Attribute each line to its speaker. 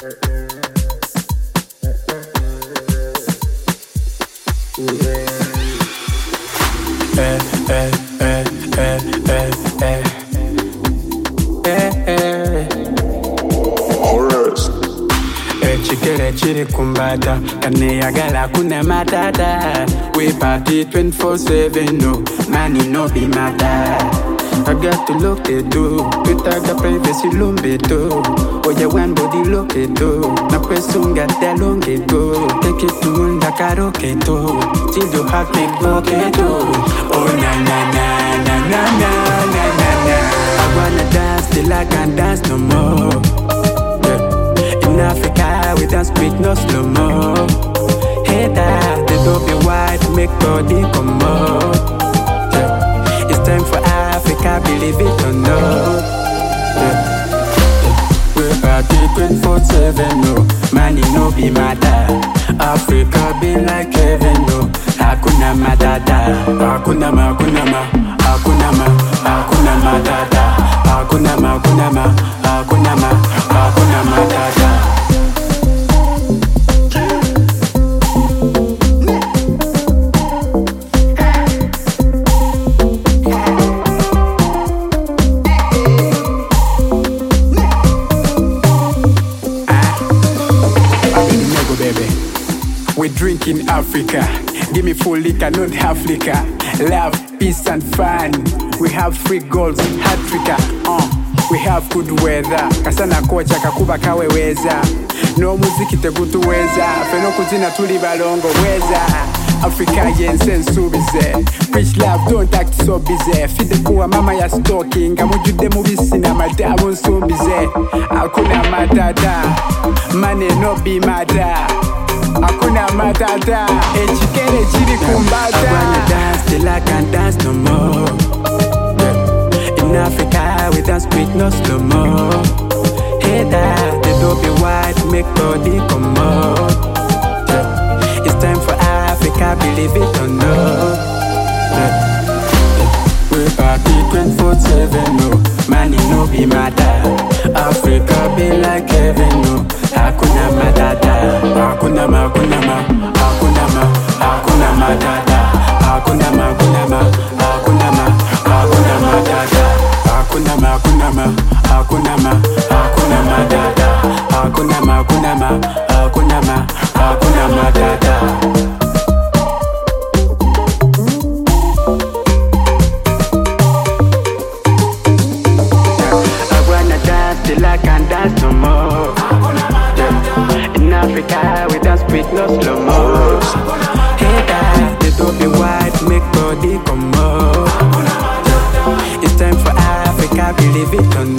Speaker 1: Eh, eh, eh, eh, eh, eh. Eh, eh. ekigere kiri kumbata kaneyagala kuna matata we party 24/7 no money no be matter I got to look it too Twitaga privacy lumbe tu Oya one body look it too Na kwesunga dalonge tu Take it to unda karaoke tu Till you have me okay too Oh na na na na na na na na na I wanna dance till I can't dance no more yeah. In Africa, we dance with no slow mo. Hey, that they don't be white, make body come out. Yeah. It's time for Africa, believe it or not. Yeah. Yeah. We party 24 7, no. Money no be matter. Africa be like heaven, no. Hakuna matata. Hakuna ma, hakuna ma. Hakuna ma, hakuna matata. Hakuna ma, hakuna ma. Hakuna ma, hakuna matata. Nego baby. We drink in Africa. Give me full liquor, not half liquor. Love, peace and fun. We have free goals, hat trigger. Uh. We have good weather. Kasana kocha kakuba kaweweza. No muziki tegutuweza. Feno kuzina tuli balongo weza. Africa yense nsubize Preach love don't act so busy Fide kuwa mama ya stalking Amujudde mubisi na madabu nsumbize Hakuna matata Money no be matter Hakuna matata Ekikere kiri kumbata I wanna dance till I can't dance no more yeah. In Africa we dance with no slow mo Hey that they don't be white make body come out yeah. It's time for Africa believe it or not yeah. We party 24 7 no Money no be matter Africa be like heaven no Hakuna matata Hakuna ma, hakuna ma Hakuna ma, hakuna matata Hakuna ma, hakuna ma Hakuna ma, hakuna matata Hakuna ma, hakuna ma Hakuna ma, hakuna matata Hakuna ma, hakuna ma Hakuna ma, hakuna matata I wanna dance till I can't dance no more. Yeah. In Africa, we dance with no slow mo. Hey, that they don't be white, make body come out. Yeah. It's time for Africa, believe it or